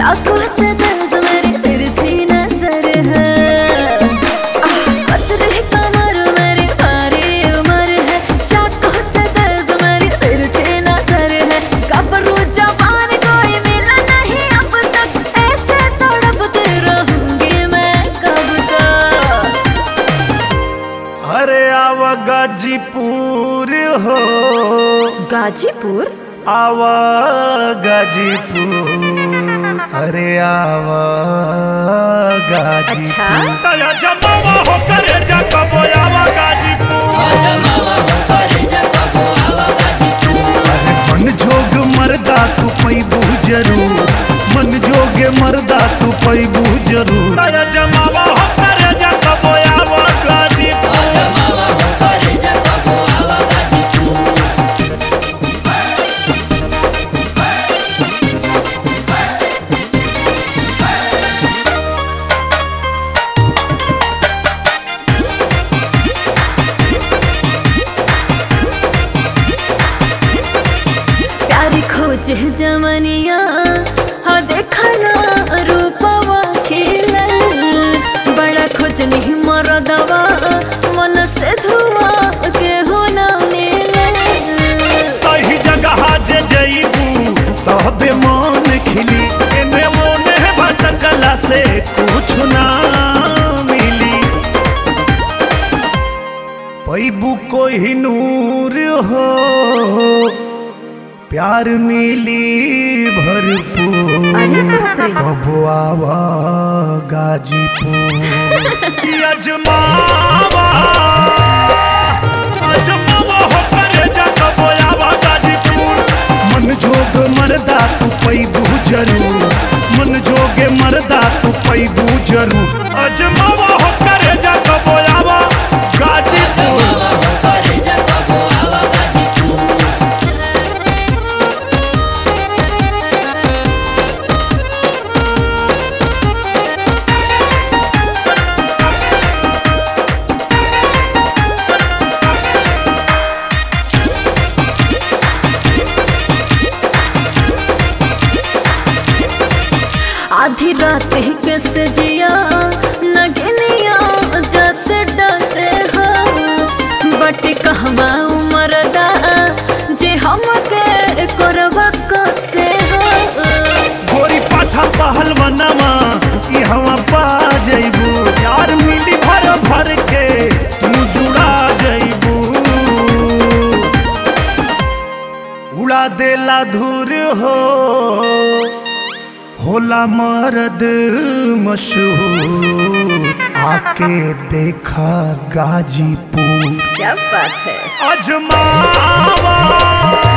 चाकू से दर्द मेरी तिरछी नजर है आह, पतली कमर मेरी भारी उम्र है चाकू से दर्द मेरी तिरछी नजर है कब्रू जवान कोई मिला नहीं अब तक ऐसे तड़पती रहूंगी मैं कब तक अरे आवा गाजीपुर हो गाजीपुर आवा गाजीपुर अरे आवा गाजीपुर अच्छा तया जमावा हो करे जा कबो आवा गाजीपुर अरे मन जोग मरदा तू पैबू जरूर मन जोगे मरदा तू पैबू जरूर तया जमावा हो करे जा कबो आवा गाजीपुर प्यारी खोज है जमनिया हाँ देखा ना रूपवा खिलल बड़ा खोज नहीं मरदवा मन से धुआ के हो ना मिलल सही जगह जे जईबू तबे मन खिली एने मोने भटकला से कुछ ना मिली पैबू कोई नूर हो प्यार मिली भरपूर अरे बाप रे कबो आवा गाजीपुर अजमावा अजमावा हो करे जा कबो आवा गाजीपुर मन जोग मरदा तू पैबू जरूर मन जोगे मरदा तू पैबू जरूर अजमावा हो करे जा कबो आवा गाजीपुर आधी रात ही कैसे जिया नगनिया जैसे डसे हो बट कहवा उमरदा जे हम के करवा कसे हो गोरी पाठा पहलवनमा ई हवा पा जइबू यार मिली भर भर के तू जुड़ा जइबू उड़ा देला धूर हो होला मर्द मशहूर आके देखा गाजीपुर क्या बात है अजमावा